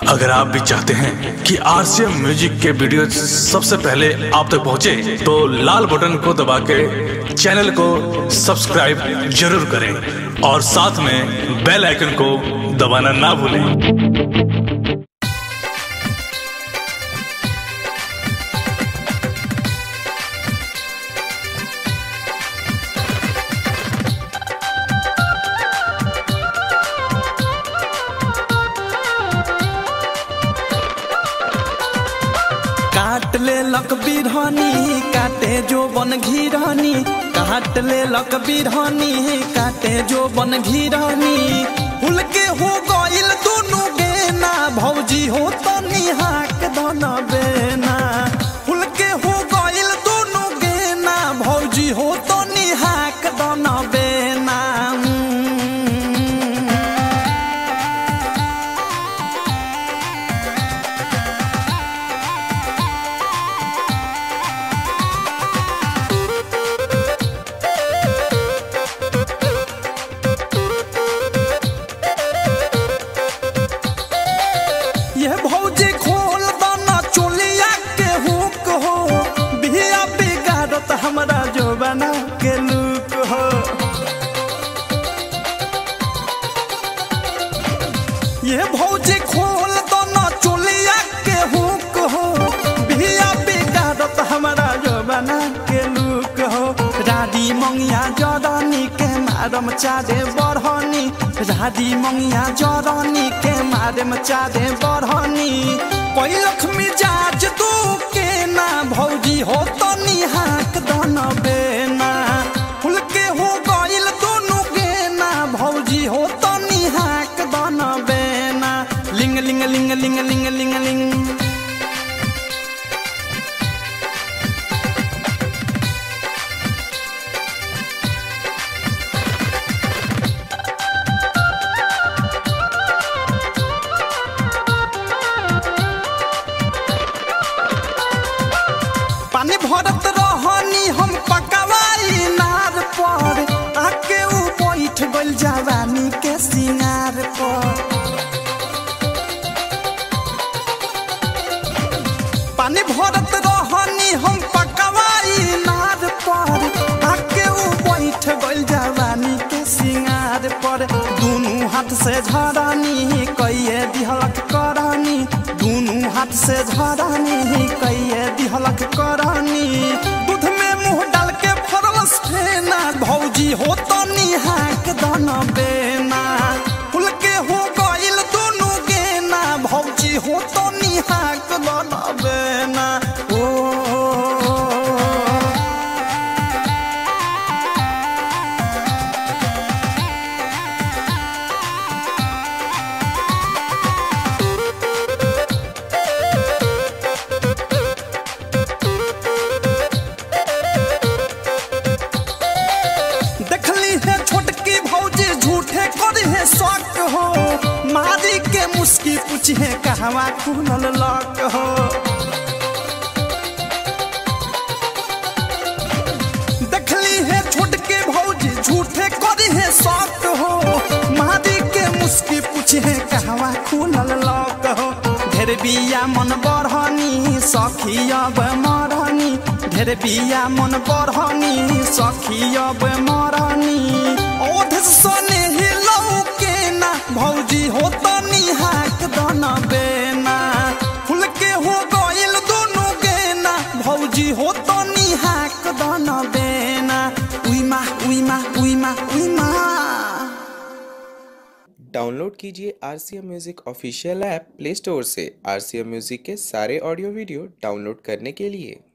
अगर आप भी चाहते हैं कि आरसीएम म्यूजिक के वीडियो सबसे पहले आप तक पहुंचे, तो लाल बटन को दबा के चैनल को सब्सक्राइब जरूर करें और साथ में बेल आइकन को दबाना ना भूलें काट ले लक बिरहनी काटे जो बन घिरहनी काट ले लक बिरहनी काटे जो बन घिरहनी फूल के हो गइल दोनों गेना भौजी हो तो निहाक धन बेना फूल के हो गइल दोनों गेना भौजी हो तो निहाक धन बेना ये भौजी खोल दाना चोलिया के हुक हो बिया बिगाड़त हमरा जो बना के लुक हो ये भौजी खोल दाना चोलिया के हुक हो बिया बिगाड़त हमरा जो बना के लुक हो राडी मंगिया जरनी के मारम चारे बढ़नी राडी मंगिया जरनी के मारम चारे बढ़नी कोई लक्ष्मी जाज दू के ना भौजी हो तो निहाक दन बेना फूल के हो गइल दोनों गेना भौजी हो तो निहाक दन बेना लिंग लिंग लिंग लिंग लिंग लिंग लिंग पानी भरत रहनी हम पकवाई नार पर आके ऊ बैठ गइल जवानी के सिंगार पर पानी भरत रहनी हम पकवाई नार पर आके ऊ बैठ गइल जवानी के सिंगार पर दुनू हाथ से झरानी कइए दिहलक करनी दुनू हाथ से झरानी कइए दिहलक करनी दूध में मुंह डाल के फरलस फेना भौजी हो तो निहाक दन बेना फूल के हो गइल दोनों गेना भौजी हो तो निहाक दन बेना ओ देखली है छोटकी भौजी झूठे करी है शक हो मारी के मुस्की पूछी है कहवा खुलल लक हो देखली है छोटके भौजी झूठे करी है शक हो मारी के मुस्की पूछी है कहवा खुलल लक हो ढेर बिया मन बढ़नी सखी अब मरनी ढेर बिया मन बढ़नी सखी अब मरनी ओध सने हिलौ के ना भौजी हो तो निहाक दन बेना फूल के हो गइल दोनों गेना भौजी हो तो निहाक दन बेना उइमा उइमा उइमा उइमा डाउनलोड कीजिए R C M music official app play store से आर सी एम म्यूज़िक के सारे ऑडियो वीडियो डाउनलोड करने के लिए